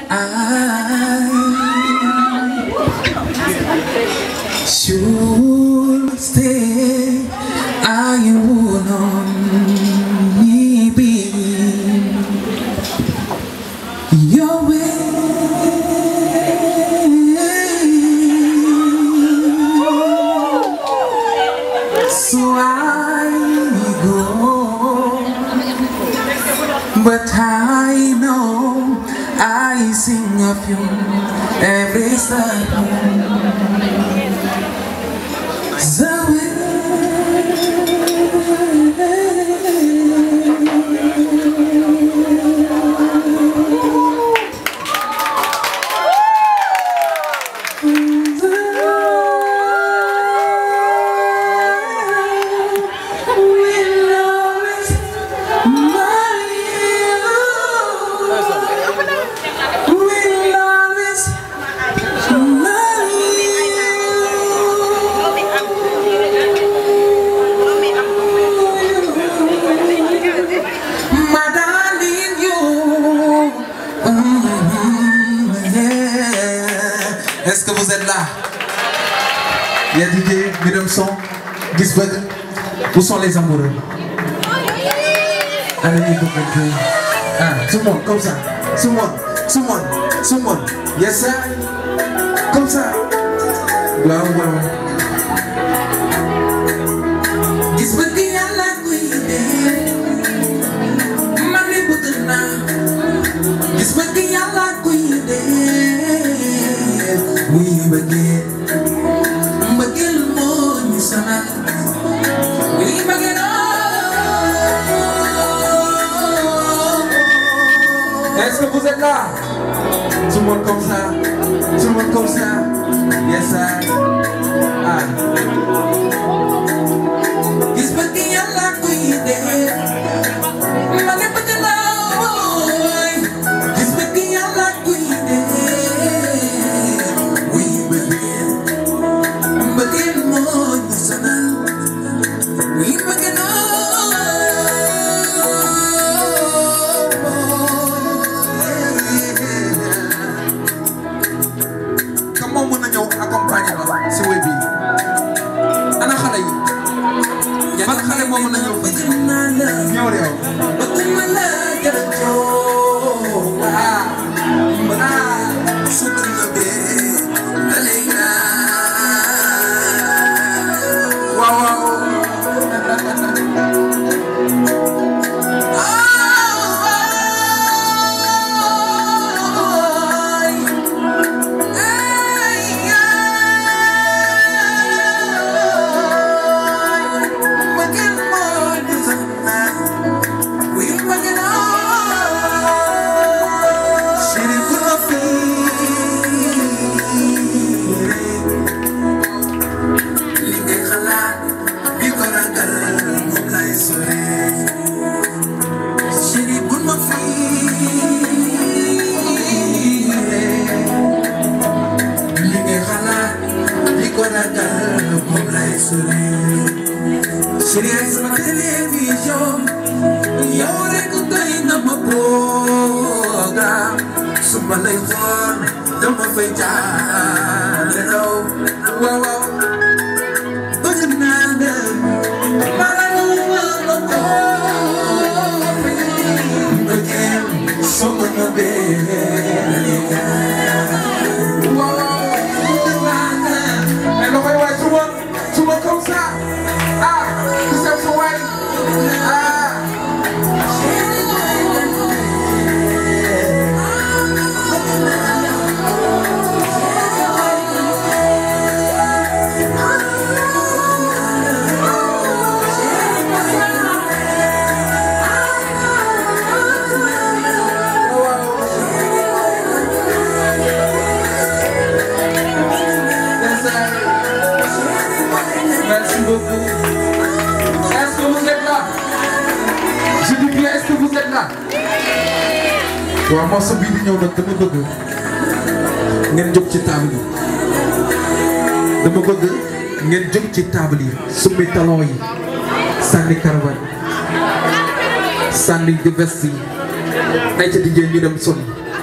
I should stay. I would only be your way. So I go, but I know I sing of you every step. My darling, you. Mm, yeah. Est-ce que vous êtes là? Il y a DJ, Midem Son, Gisbug. Où sont les amoureux? Allez, les copains. Ah, tout le monde, comme ça. Tout le monde, tout le monde, tout le monde. Yes, sir. Comme ça. Waaw, waaw. Gisbug yàlla kuy dee. man de bëgg naa gis bëgg yàlla kuy dee muy bëggee mbëggeel moo ñu sonal muy bëggee Est-ce que vous êtes là? Tout le monde comme ça, tout le monde comme ça. Yes, sir. Ah. Gis bëgg yàlla kuy dee. Ma ne bëgg naa wooy gis bëgg yàlla kuy dee wuy bëggee bëggee moo ñu sonal wuy bëgg naa kam moom mën na ñëw accompagner ma si wéy bi ana xale yi ban xale moo mën na ñëw fii ñëw réew bëgguma la jëloo ah ah sutu nga bee dalay waaw waaw Chérie ay sama télévision yow rek doy na ma programme su ma lay xool dama fay jaarale raw waaw waaw bëgg naa la ma la la ko bëggeel soo ma nobee waaw bëgg naa la mais loxoy waay suba suba comme ça ah ku sew sa waay ah Merci beaucoup. Est-ce que vous êtes là? Je dis bien, est-ce que vous êtes là? waaw morceau bii di ñëw nag dama bëgg ngeen jóg ci table yi dama bëgg ngeen jóg ci table yi summi talon yi sànni karawan sànni di veste yi ay ca di ñu dem soli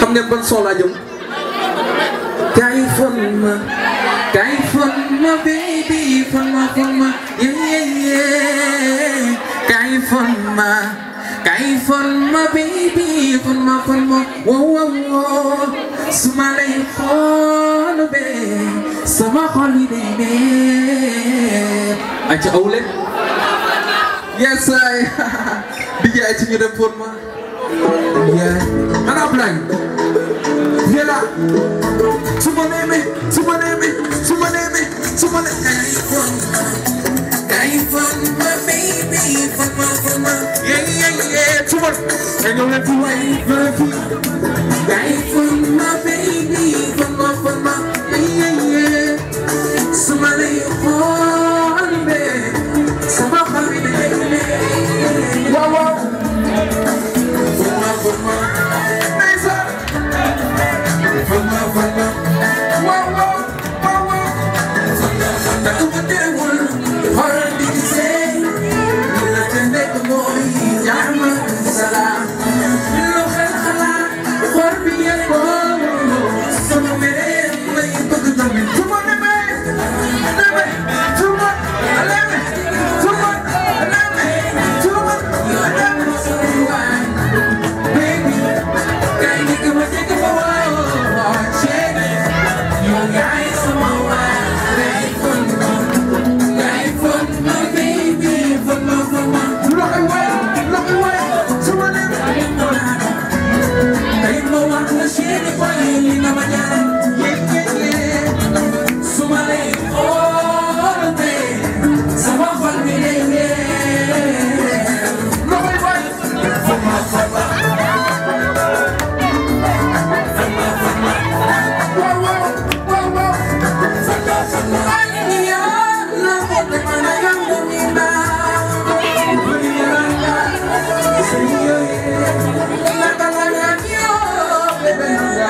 xam ngeen ban son laa jëm kay fon ma kay fon ma baby fon ma fon ma yeah yeah yeah kay fon ma kay fon ma baby fon ma fon ma wow wow wow su ma lay xool be sama xol yi day neex aca aw leen yes ay DJ ay ci ñu dem fon ma yeah ana Ablaye yela su ma neemee su ma neemee su ma neemee su ma neemee kay fon ma baby fon ma fon ma yeah yeah yeah su ma kay ñëw leen fi waay ñëw leen fi kay fon ma baby fon ma fon ma yeah yeah yeah su ma lay xool be sama xol bi day neex waaw waaw fon ma fon ma ndeysaan fon ma fon ma waaw waaw waaw waaw takk ma teewul xool di gisee la ca nekk mooy jàmm salaam lu xel xalaat xol bi yëngoo sama meree lay bëgg tamit su ma demee demee su ma demee su ma demee su ma demee su waay baby kay njëkk ma njëkk ma woo chéri yow yaay sama waay kay fon ma kay fon ma baby fon ma fon ma loxoy waay loxoy waay su ma demee tey ma wax la chéri boy li nga ma ñaan yee yee yee su ma lay xool be sama xol bi day neex loxoy waay fon ma fon ma Wow, wow, wow, wow. Ay, ya, la bote mana yang meminta. La calada yo, bebé,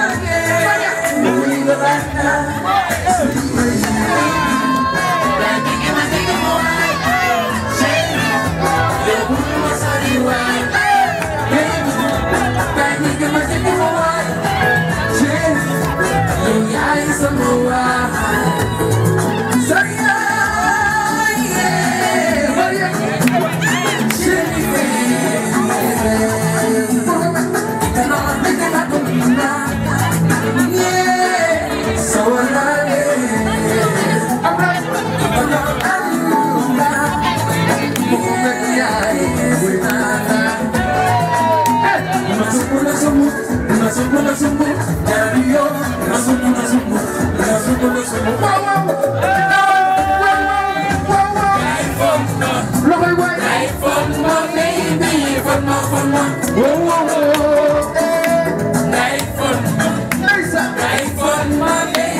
Loxoy waay ndeysaan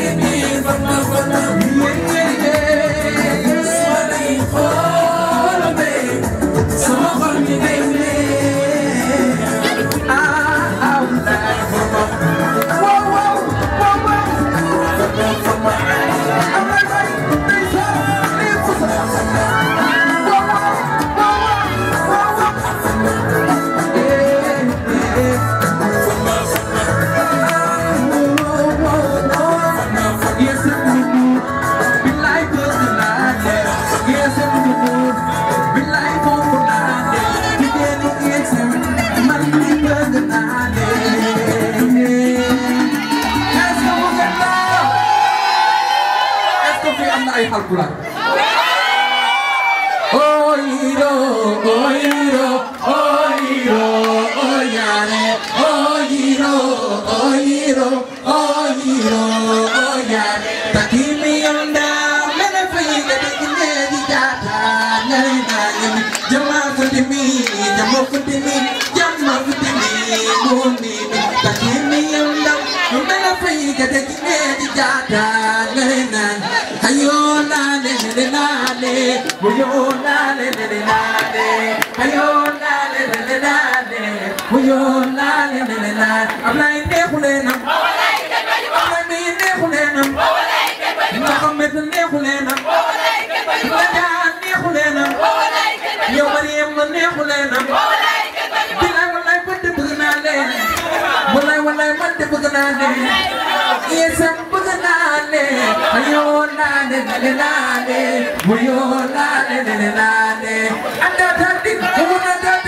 ay Haalpulaar oyiro oyiro oyiro oyare oyiro oyiro oyiro oyare takimi yonda mene fayiga dekine di jata nare na yemi jama futimi jama futimi jama futimi mumi takimi yonda mene fayiga dekine di jata nare na ayo na le le na le ayo na le le na le ayo na le le na le ayo na le le na Ablaye neexule nam Ablaye mi neexule nam Mohamed neexule nam Badiane neexule nam yow Mariam neexule nam bilaay wallaay man de bëgg naa leen wallaay wallaay man de naa ne yeesam bëgg naa ne ayoo naa ne nene naa ne muyoo naa ne nene naa ne anda tandi mu mun a